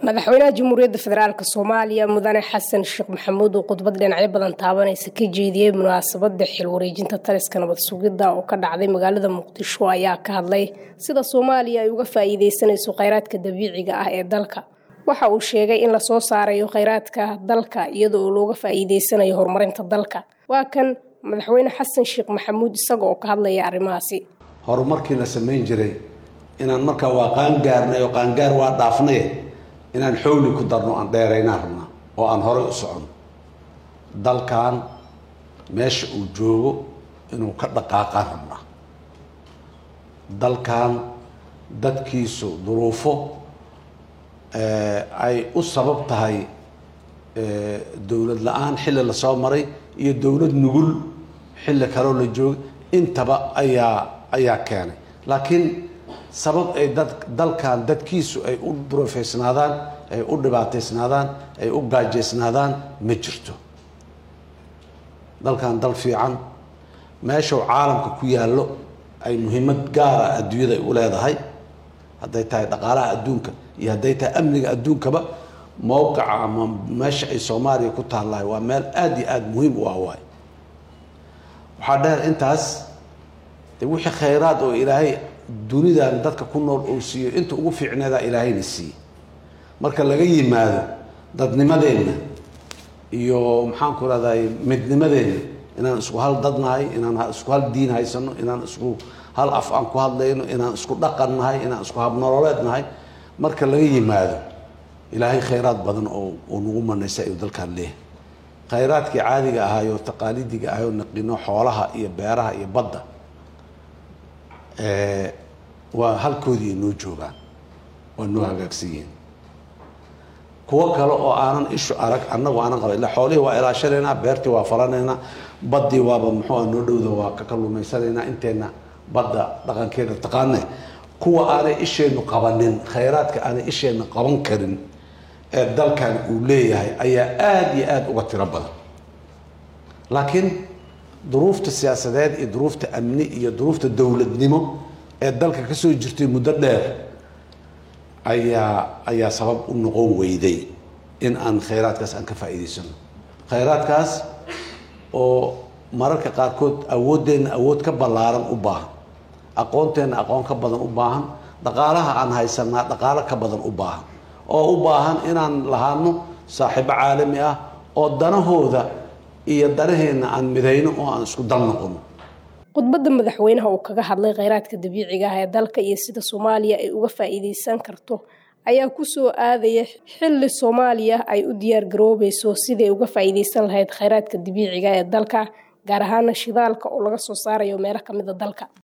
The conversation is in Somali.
madaxweynaha jamhuuriyadda federaalk soomaaliya mudane xasan sheekh maxamuud oo khudbad dhinacyo badan taabanaysa ka jeediyey munaasabada xil wareejinta taliska nabad sugidda oo ka dhacday magaalada muqdisho ayaa ka hadlay sida soomaaliya ay uga faa-iideysanayso kheyraadka dabiiciga ah ee dalka waxa uu sheegay in lasoo saarayo kheyraadka dalka iyada oo looga faa-iideysanayo horumarinta dalka waa kan madaxweyne xasan sheekh maxamuud isaga oo ka hadlaya arrimahaasi horumarkii la samayn jiray inaan markaa waa qaangaarnay oo qaangaar waa dhaafnay inaan xowli ku darno aan dheeraynaan rabnaa oo aan horay u socono dalkan meesha uu joogo inuu ka dhaqaaqaan rabnaa dalkan dadkiisu duruufo ay u sabab tahay dowlad la-aan xilli lasoo maray iyo dowlad nugul xilli kaloo la jooga intaba ayaa ayaa keenay laakiin sabab ay dad dalkan dadkiisu ay u duruufeysnaadaan ay u dhibaateysnaadaan ay u gaajeysnaadaan ma jirto dalkan dal fiican meeshuu caalamka ku yaallo ay muhiimad gaara adduunyada ay u leedahay hadday tahay dhaqaalaha adduunka iyo hadday tahay amniga adduunkaba mowqica ama meesha ay soomaaliya ku taallahay waa meel aada iyo aada muhiim u ah waay waxaa dheer intaas de wixii khayraad oo ilaahay dunidan dadka ku nool uu siiyo inta ugu fiicneedaa ilaahayna siiye marka laga yimaado dadnimadeenna iyo maxaanku rahday midnimadeenna inaan isku hal dad nahay inaan isku hal diin haysano inaan isku hal af aan ku hadlayno inaan isku dhaqan nahay inaan isku habnololeed nahay marka laga yimaado ilaahay khayraad badan oo uu nagu manaysa ayuu dalkaan leeyahay khayraadkii caadiga ahaayo taqaalidiga ahayoo naqino xoolaha iyo beeraha iyo badda waa halkoodii noo joogaan waa noo hagaagsan yihiin kuwo kale oo aanan ishu arag annagu aanan qaba illa xoolihii waa ilaashanaynaa beertii waa falanaynaa baddii waaba muxuu ah noo dhowda waa ka kalluumaysanaynaa inteenna badda dhaqankeeda taqaane kuwa aanay isheennu qabanin khayraadka aanay isheenna qaban karin ee dalkan uu leeyahay ayaa aada iyo aada uga tiro badan laakiin duruufta siyaasadeed iyo duruufta amni iyo duruufta dowladnimo ee dalka kasoo jirtay muddo dheer ayaa ayaa sabab u noqon weyday in aan khayraadkaas aan ka faa'iidaysano khayraadkaas oo mararka qaarkood awooddeenna awood ka ballaaran u baahan aqoonteenna aqoon ka badan u baahan dhaqaalaha aan haysanaa dhaqaalo ka badan u baahan oo u baahan inaan lahaano saaxiibo caalami ah oo danahooda iyo danaheenna aan midayno oo aan isku dal noqono khudbadda madaxweynaha uu kaga hadlay kheyraadka dabiiciga ah ee dalka iyo sida soomaaliya ay uga faa-iideysan karto ayaa kusoo aadaya xilli soomaaliya ay u diyaar garoobeyso siday uga faa-iideysan lahayd kheyraadka dabiiciga ee dalka gaar ahaana shidaalka oo laga soo saarayo meelo kamida dalka